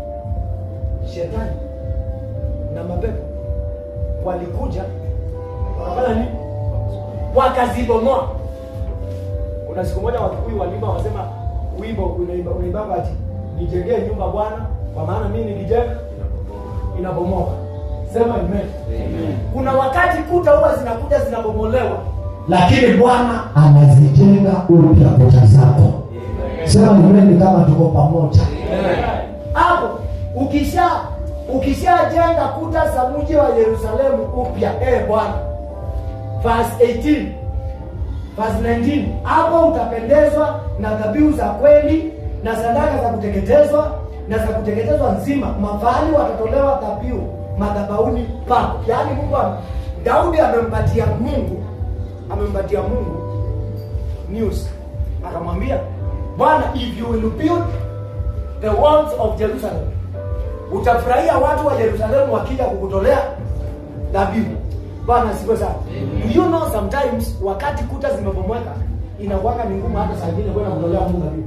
shetani na mapepo walikuja wakafanya nini? Wakazibomoa. Kuna siku moja Wakikuyu walimba wasema wimbo unaimba unaimba ati nijengee nyumba Bwana, kwa maana mimi nikijenga inabomoka. Sema amen. Kuna wakati kuta huwa zinakuja zinabomolewa, lakini bwana anazijenga upya kuta zako sema nimeni kama tuko pamoja hapo ukisha ukishajenga kuta za mji wa Yerusalemu upya, eh Bwana, verse 18 verse 19, hapo utapendezwa na dhabihu za kweli na sadaka za kuteketezwa na za kuteketezwa nzima, mafahali watatolewa dhabihu madhabahuni pako. Yaani Mungu ame- Daudi amempatia Mungu amempatia Mungu news, akamwambia Bwana, if you will build the walls of Jerusalem, utafurahia watu wa Yerusalemu wakija kukutolea dhabihu. Bwana asifiwe sana. Do you know sometimes wakati kuta zimebomoka inakuwanga ni ngumu hata saa ingine kwenda kutolea Mungu dhabihu.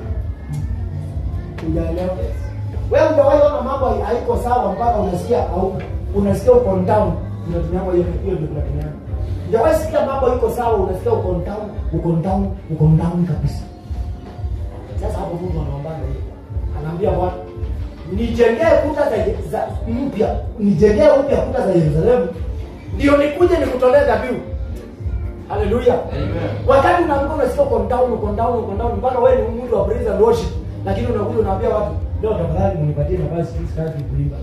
Hujaelewa? Wewe hujawahi ona mambo hai- haiko sawa mpaka unasikia au unasikia uko down unatumia hiyo hiyo ndio tunatumia. Hujawahi sikia mambo iko sawa unasikia uko down, uko down, uko down kabisa. Sasa hapo Mungu anaombaga hiyo. Anaambia Bwana, nijengee kuta za, za mpya, nijengee upya kuta za Yerusalemu, ndio nikuje nikutolee dhabihu. Haleluya. Wakati unaamka unasikia uko down, uko down, uko down mpaka wewe ni mtu wa praise and worship, lakini unakuja unaambia watu, leo tafadhali mnipatie nafasi hii sitaki kuimba.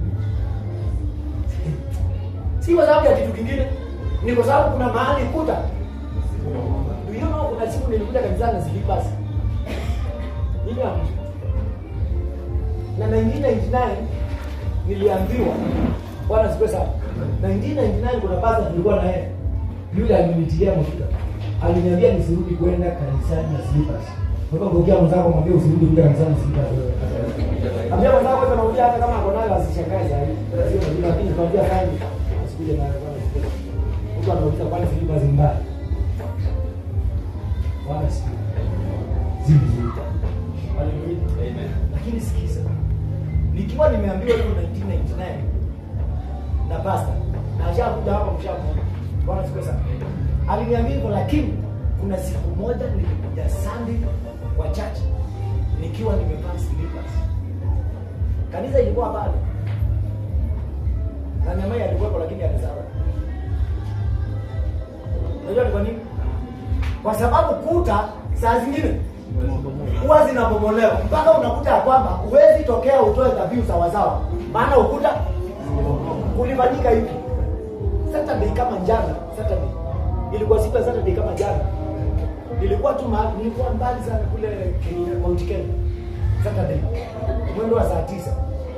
Si kwa sababu ya kitu kingine, ni kwa sababu kuna mahali kuta. Do you know kuna siku nilikuja kanisani na slippers. Mimi hapo. Na 1999 niliambiwa bwana siku sana. 1999 kuna pasta tulikuwa na yeye. Yule alinitilia mafuta. Aliniambia nisirudi kwenda kanisani na slippers. Kwa hivyo ngokia mwenzako mwambie usirudi kwenda kanisani na slippers wewe. Ambia mwenzako hata naongea hata kama ako nayo asishangae sasa hivi. Sio ndio lakini tuambia fine. Asikuje nayo bwana. Mtu anauliza kwani slippers ni mbaya. Bwana sikia. Zivi zivi. Haleluya. Lakini sikiza, nikiwa nimeambiwa hiyo 1999 na pastor na ashakuja hapa mshakuja, bwana siku sana, aliniambia hivyo, lakini kuna siku moja nilikuja Sunday kwa church nikiwa nimevaa slippers. Kanisa ilikuwa pale na nyama alikuwepo, lakini alisahau. Unajua ni kwa nini? Kwa sababu kuta saa zingine huwa zinabomolewa mpaka unakuta ya kwamba huwezi tokea utoe dhabihu sawasawa, maana ukuta kulifanyika hivi. Saturday kama jana, Saturday ilikuwa siku ya Saturday kama jana, nilikuwa tu mahali, nilikuwa mbali sana kule Kenya, Mount Kenya. Saturday mwendo wa saa tisa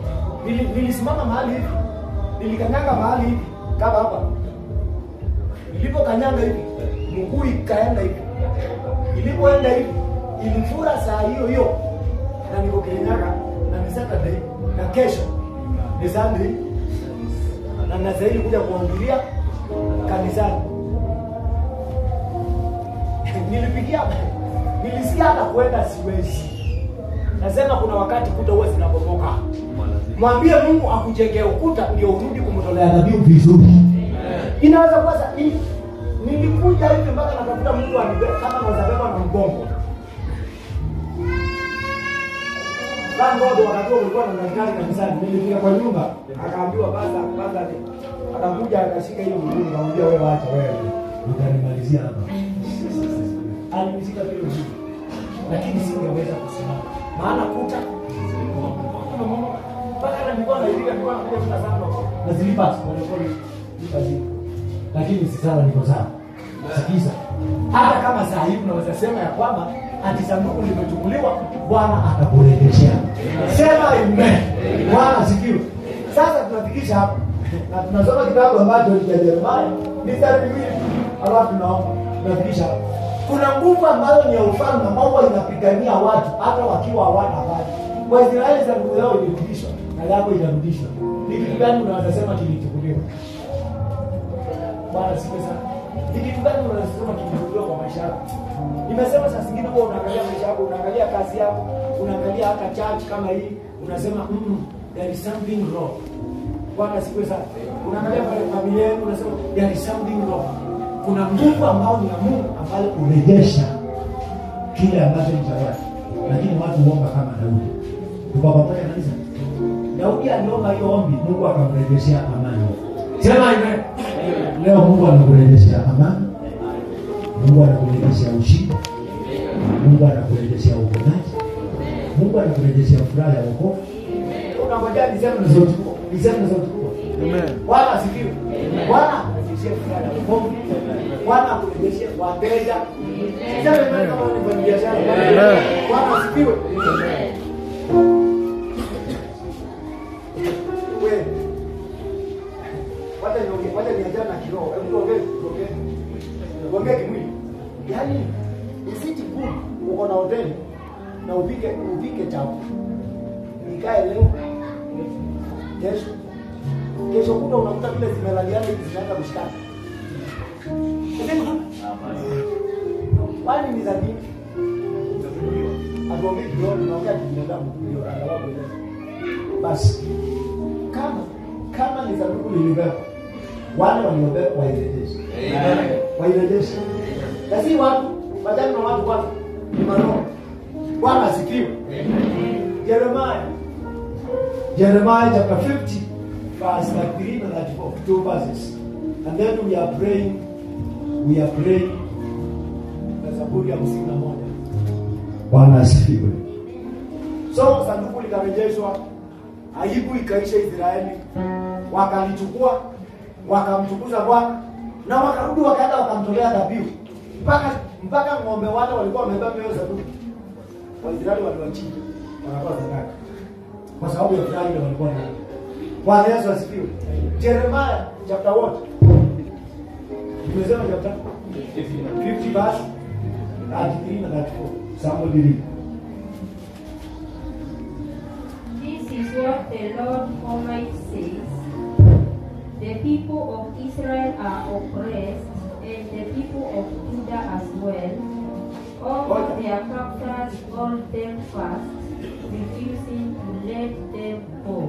Nili- nilisimama mahali hivi, nilikanyanga mahali hivi kama hapa, Ilipokanyanga hivi, mguu ikaenda hivi. Ilipoenda hivi, ilifura saa hiyo hiyo. Na niko Kirinyaga na ni Saturday na kesho ni Sunday na nastahili kuja kuangalia kanisani. Nilipigia, nilisikia hata kwenda siwezi. Nasema kuna wakati kuta huwa zinabomoka. Mwambie Mungu akujengee ukuta ndio urudi kumtolea dhabihu vizuri. Inaweza kuwa sa- ni- nilikuja hivi mpaka natafuta mtu anibe kama naweza beba na mgongo. Thank God wakati huo ulikuwa na daktari kanisani. Nilifika kwa nyumba, akaambiwa basa basa akakuja akashika hiyo mguu nikamwambia wewe acha wewe. Utanimalizia hapa. Alinishika vile mguu. Lakini singeweza kusimama. Maana kuta mpaka hata nilikuwa naipiga nilikuwa nakuja kuta sana. Na zilipasi pole pole. Zilipasi. Lakini si sawa, niko sawa. Sikiza. Hata kama saa hii unaweza sema ya kwamba ati sanduku limechukuliwa, Bwana Atakurejeshea. Sema amen. Bwana asifiwe. Sasa tunafikisha hapa na tunasoma kitabu ambacho ni cha Yeremia mistari miwili, alafu tunaomba tunafikisha hapa. Kuna nguvu ambayo ni ya ufalme ambao huwa inapigania watu hata wakiwa hawana habari. Waisraeli sanduku yao ilirudishwa na yako itarudishwa. Ni kitu gani unaweza sema kilichukuliwa? Bwana siku sana. Ni kitu gani unaweza sema kilichukuliwa kwa maisha yako? Nimesema saa zingine huwa unaangalia maisha yako, unaangalia kazi yako, unaangalia hata church kama hii, unasema mm, there is something wrong. Bwana siku sana. Unaangalia pale familia yenu unasema there is something wrong. Kuna nguvu ambayo ni ya Mungu ambayo Kurejesha kile ambacho ni cha watu. Lakini watu huomba kama Daudi. Tuko pamoja kanisa. Daudi aliomba hiyo ombi, Mungu akamrejeshea amani. Sema amen. Leo Mungu anakurejeshea amani. Mungu anakurejeshea ushindi. Mungu anakurejeshea uponaji. Mungu anakurejeshea furaha ya wokovu. unangojea niseme na sauti kubwa. Niseme na sauti kubwa. Amen. Bwana asifiwe. Bwana akurejeshe furaha ya wokovu. Bwana akurejeshe wateja. Siseme mimi kama ni mfanyabiashara. Amen. Bwana asifiwe. Wewe. Wacha niongee, wacha niachane na kiroho. Hebu tuongee, tuongee. Tuongee kimwili. Yaani isiti good uko na hoteli na upike upike chapo. Nikae leo kesho kesho kuta unakuta vile zimelaliana hivi zinaanza kushikana. Unasema, Kwani ni za nini? Atuongee kiroho, tunaongea kibinadamu ndio angalau kuelewa. Basi kama kama ni sanduku lilibeba wale waliobeba wairejeshe, wairejeshe, na si watu wajani na watu kwanza, ni maroho. Bwana asifiwe. Jeremiah Jeremiah chapter 50 verse 33 and 34 two verses and then we are praying we are praying na Zaburi ya hamsini na moja Bwana asifiwe. so sanduku likarejeshwa aibu ikaisha israeli wakalichukua wakamtukuza bwana na wakarudi wakaenda wakamtolea dhabihu mpaka mpaka ng'ombe wale walikuwa wamebeba hiyo sanduku waisraeli waliwachinja wanatoa sadaka kwa sababu ya furaha ile walikuwa nayo bwana yesu asifiwe jeremiah chapter what tumesema chapter 50 verse 33 na 34 somebody read This is what the Lord Almighty says. The people of Israel are oppressed, and the people of Judah as well. All of their captors hold them fast, refusing to let them go.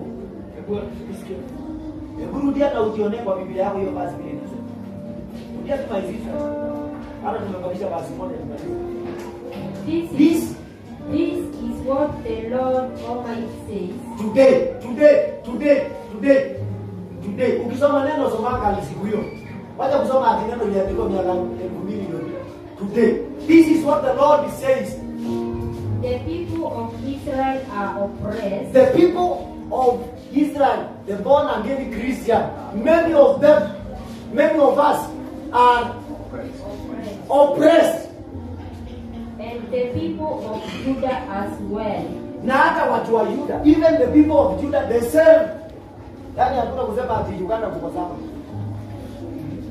Hebu rudia na ujione kwa Biblia yako hiyo basi vile inasema. Rudia tumalizie. Hata tumekamilisha basi moja tumalize. This is, This this is what the Lord Almighty says. today, today, today, today, today. Ukisoma neno somanga siku hiyo. Wacha kusoma ati neno liandikwa miaka 2000 iliyopita. Today. This is what the Lord says. The people of Israel are oppressed, The people of Israel, the born again Christian, many of them, many of us are oppressed. and the people of Judah as well. na hata watu wa Yuda, even the people of Judah the same. Yani hakuna kusema ati Uganda kuko sawa,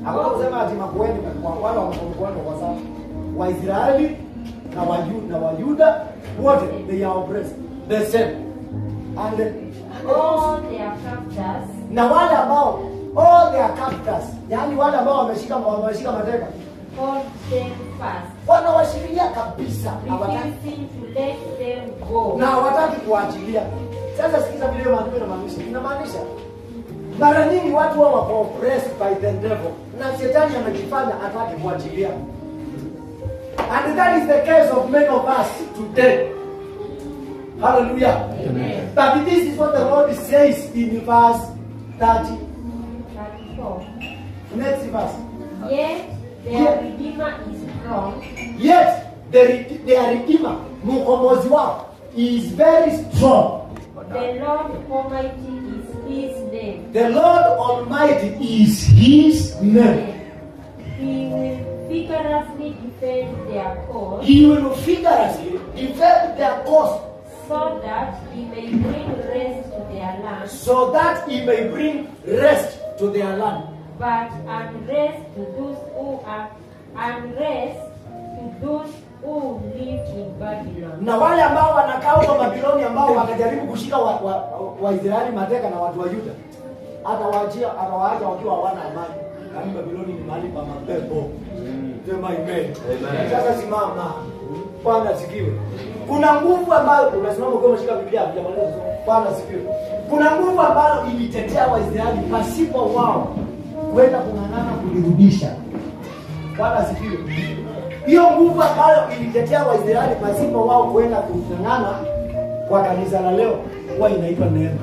Hakuna kusema ati makuhani kwa wale wa makuhani kwa sababu Waisraeli na Wayu- na Wayuda wote they are oppressed the same. And, and all their captors, na wale ambao all their captors, yani wale ambao wameshika wameshika mateka hold them fast, wanawashikilia kabisa, hawataki refusing to let them go. na hawataki kuachilia. Sasa sikiza vile hiyo maandiko inamaanisha. Inamaanisha mara nyingi watu wao wako oppressed by the devil, na shetani anajifanya atake kuachilia. And that is the case of many of us today. Hallelujah. Amen. But this is what the Lord says in verse 30. 34. Next verse. Yet their Redeemer is strong, Yet the, re- their redeemer, mkombozi wao, is very strong. the Lord Almighty is his name. The Lord Almighty is his name. He will vigorously defend their cause He will vigorously defend their cause so that he may bring rest to their land, so that he may bring rest to their land. but unrest to those who are unrest to those who live in Babylon. Na wale ambao wanakaa huko Babiloni ambao wakajaribu kushika Waisraeli wa, wa Waisraeli mateka na watu wa Yuda, atawaachia atawaacha wakiwa hawana amani. Yaani Babiloni ni mahali pa mapepo. Sema amen. Sasa simama. Bwana asifiwe. Kuna nguvu ambayo unasimama ukiwa umeshika Biblia hujamaliza kusoma. Bwana asifiwe. Kuna nguvu ambayo ilitetea Waisraeli pasipo wao kwenda kung'ang'ana kulirudisha. Bwana asifiwe. Hiyo nguvu ambayo ilitetea Waisraeli pasipo wao kwenda kung'ang'ana kwa kanisa la leo huwa inaitwa neema.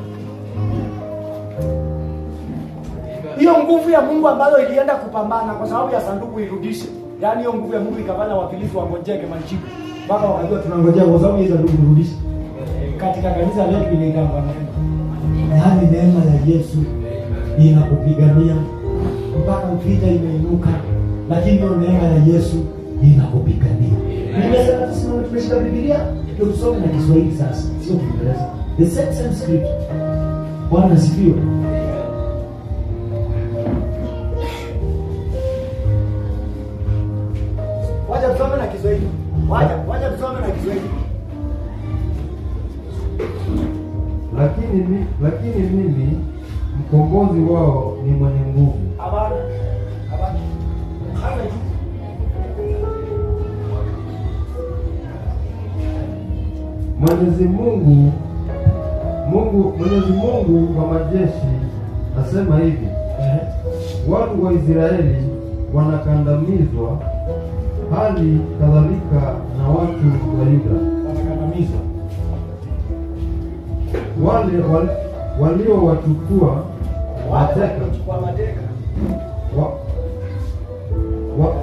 hiyo nguvu ya Mungu ambayo ilienda kupambana kwa sababu ya sanduku irudishe. Yaani hiyo nguvu ya Mungu ikafanya Wafilisti wangojeke majibu mpaka wakajua tunangojea kwa sababu hiyo sanduku irudishe. Katika kanisa letu ile ikawa neema. yaani neema ya Yesu inakupigania mpaka vita imeinuka, lakini hiyo neema ya Yesu inakupigania. Nimesema tusimame, tumeshika Biblia ndio tusome na Kiswahili sasa, sio Kiingereza. The same same script. Bwana asifiwe. Wacha tusome na Kiswahili. Wacha, wacha tusome na Kiswahili. lakini, mi, lakini mimi mkombozi wao ni mwenye nguvu Hapana. Hapana. Hana juu. Mwenyezi Mungu Mungu Mwenyezi Mungu wa majeshi asema hivi Ehe. watu wa Israeli wanakandamizwa hali kadhalika na watu wa Yuda Wanakandamizwa. wale wal, waliowachukua Wale mateka waliochukua mateka. wa, wa,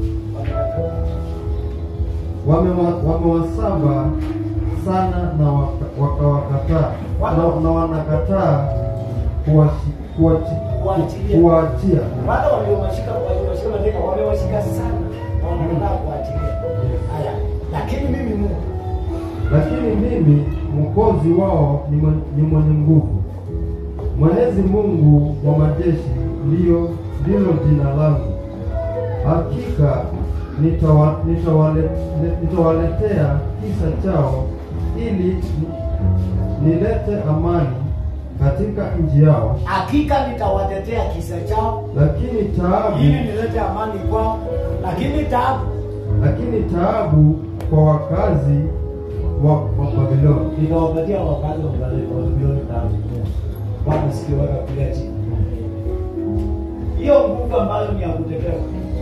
wamewa- wamewasaba sana na waka- wakawakataa na, na wanakataa kuwachi- kuwachi- Kuachilia. kuwaachia Wale waliowashika waliowashika mateka wamewashika sana. Na wanataka kuachilia. Haya. Lakini mimi Mungu lakini mimi mwokozi wao ni mwen- ni mwenye nguvu mwenyezi mungu wa majeshi ndiyo ndilo jina langu hakika nitawa- nitawale- ni- nitawaletea kisa chao ili ni- nilete amani katika nchi yao hakika nitawatetea kisa chao lakini taabu ili nilete amani kwao, lakini taabu lakini taabu kwa wakazi wa, wa babiloni nikawapatia wakazi wa Babeli- wa Babiloni taabu. Bwana sikio weka kulia chini. Hiyo nguvu ambayo ni ya kutetea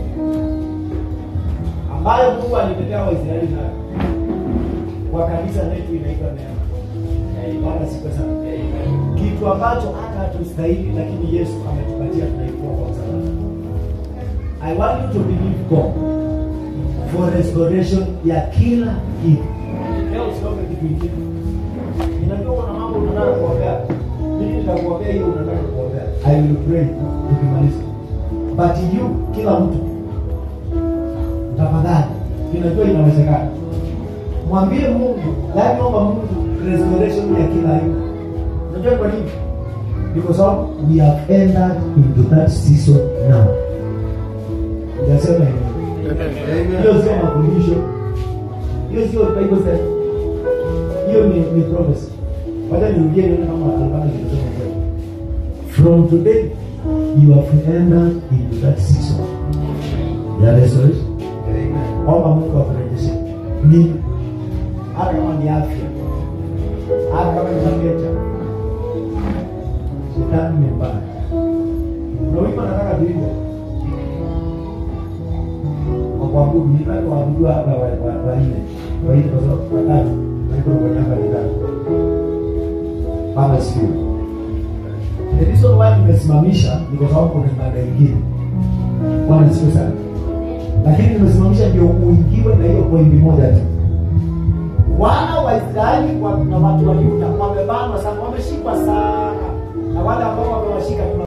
ambayo Mungu alitetea Waisraeli nayo kwa kanisa letu inaitwa neema. Bwana siku sana. Kitu ambacho hata hatustahili lakini Yesu ametupatia tunaikuwa kwa msalaba. I want you to believe God for restoration ya kila kitu. Leo usiombe kitu kingine. Ninajua kuna mambo unataka kuombea. Mimi nitakuombea hiyo unataka kuombea. I will pray tukimaliza. But you kila mtu tafadhali, ninajua inawezekana. Mwambie Mungu, yaani omba Mungu restoration ya kila aina. Unajua kwa nini? Because of we have entered into that season now. Nasema hivi. Hiyo sio mafundisho. Hiyo sio Bible study. Hiyo ni ni prophecy. Wacha nirudie nione kama kama nimesema kweli. From today you have entered into that season. Ya restoration. Omba Mungu akurejeshe. Ni hata kama ni afya. Hata kama ni magecha. Shetani ni mbaya. Kuna wimbo nataka tuimbe. Kwa kuabudu, ni watu waabudu hapa wa wa wa nne. Wa nne kwa sababu watatu. Walikuwa kwenye hapa ni tatu. Baba sio. The reason why nimesimamisha ni kwa sababu kuna ibada ingine. Bwana sio sana. Lakini nimesimamisha ndio uingiwe na hiyo pointi moja tu. wana wa Israeli wa- na watu wa Yuda wamebanwa sana, wameshikwa sana, na wale ambao wamewashika